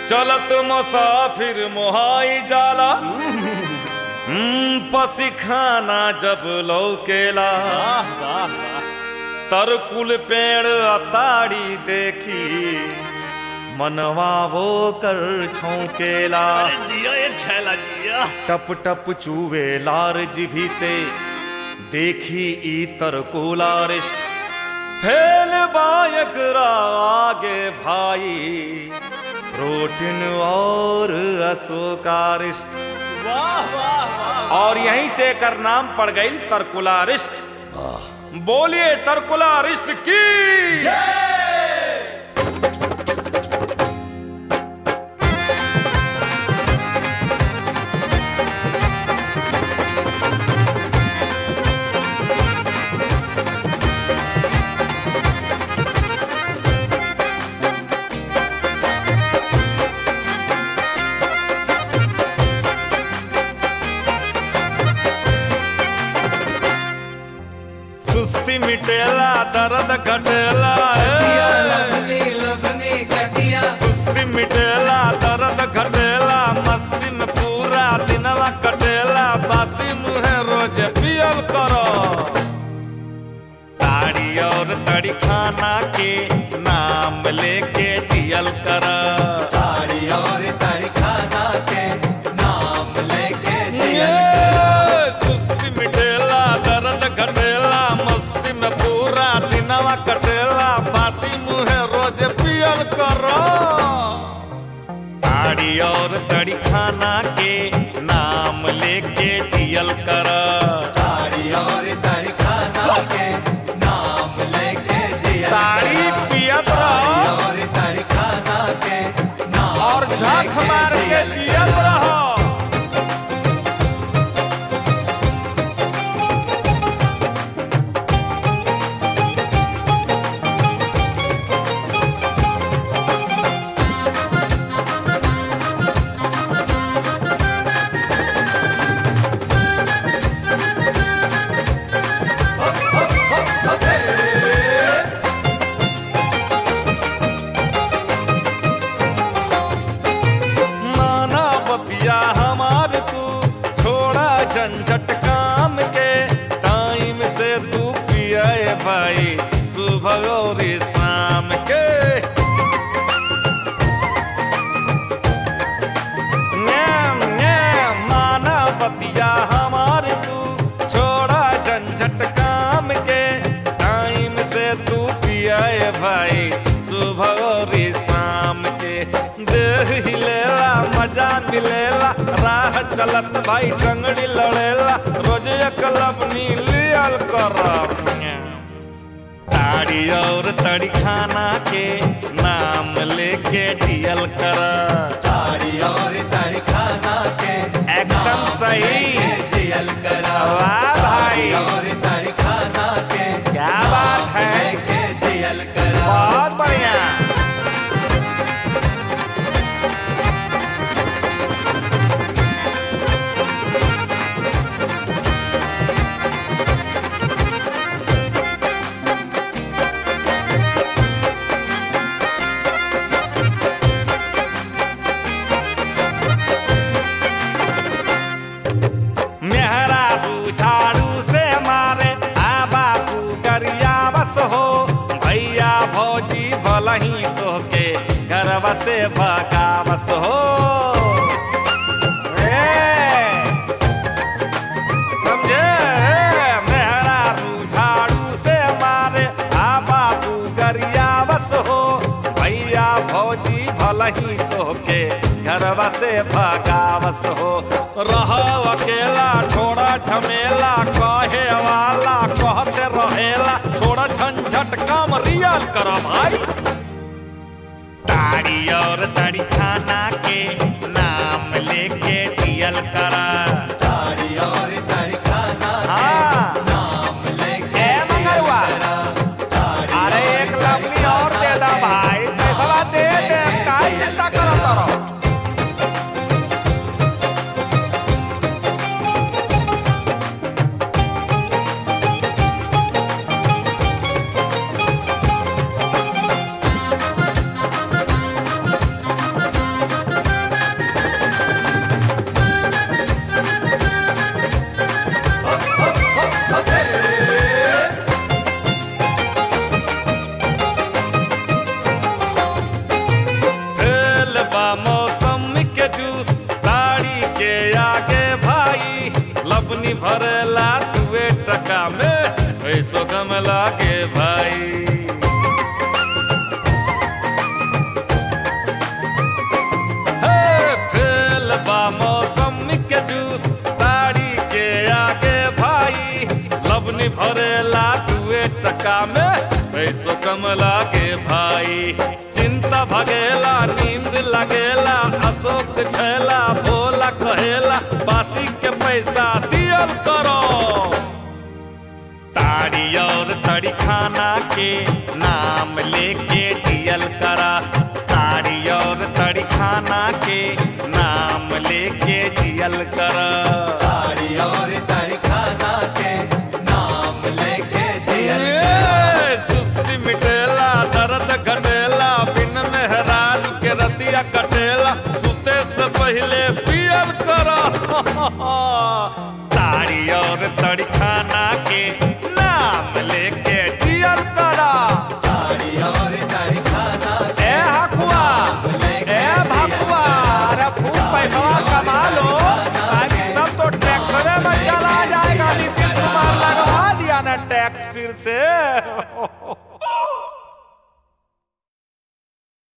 चलत मुसाफिर मोहाई जाला हम्म, पसीखाना जब लौकेला वाह वाह वाह तरकुल पेड़ अताड़ी देखी मनवा वो कर छौकेला अरे जिया ये छैला जिया टप टप चूवे लार जिभी से देखी ई तरकुलारिष्ट फैल बायक आगे भाई प्रोटीन और अशोकारिष्ट वाह वाह वाह और यहीं से कर नाम पड़ गई तरकुलारिष्ट बोलिए तरकुलारिष्ट की सुस्ती मिटेला दर्द घटेला ए। सुस्ती मिटेला दर्द घटेला मस्ती में पूरा दिनवा कटेला बासी मुहे रोज पियल करो ताड़ी और तड़ी खाना के नाम लेके जियल कर सुस्ती मिटेला दर्द घटेला मस्ती में पूरा दिनवा कटेला बासी मुहे रोज पियल करो ताड़ी और तड़ी खाना के नाम लेके जियल कर ताड़ी पियत रहो और झक मार के जियत रहो माना बतिया हमार तू छोड़ा झंझट काम के टाइम से तू पिए भाई सुबह और शाम के न्याम, न्याम, माना बतिया हमार तू छोड़ा झंझट काम के टाइम से तू पिए भाई सुबह और शाम के देह हिलेला मजा मिलेला राह चलत भाई टंगड़ी लड़ेला रोज एक लपनी लियल कर ताड़ी और तड़ी खाना के नाम लेके जियल कर एकदम सही वाह भाई क्या बात है बहुत बढ़िया मेहरा तू झाड़ू से मारे आ बापू गरिया बस हो भैया भौजी भलही तोहके घर से भगावस हो ए, समझे मेहरा तू झाड़ू से मारे आ बापू गरिया बस हो भैया भौजी भलही तोहके घरवा से भगावस हो रह अकेला छोड़ा झमेला कहे वाला कहते रहेला छोड़ा झंझट कम रियल कर भाई ताड़ी और तड़ी खाना के नाम लेके जियल करा हाँ ए मंगरुआ अरे एक लवली और दे दा भाई पैसा दे दे का चिंता करत रहो कम लागे भाई हे फेल बा मौसमी के जूस ताड़ी के आगे भाई लवनी भरेला दुए टका में पैसो कम लागे भाई चिंता भगेला नींद लगेला अशोक छैला भोला कहेला बासी के पैसा दियल करो ताड़ी और तड़ी खाना के नाम लेके जियल करा ताड़ी और तड़ी खाना के नाम लेके जियल करा तारी और तारी खाना के नाम लेके जियल ए, सुस्ती मिटेला दर्द घटेला बिन मेहराज के रतिया कटेला सुते से पहले पियल करा ताड़ी और तड़ी खाना के नाम लेके जियल करा तारी और तारी खाना ए हकुआ ए भकुआ अरे खूब पैसा कमा लो ताकि सब तो टैक्स में चला जाएगा नीतीश कुमार लगवा दिया ना टैक्स फिर से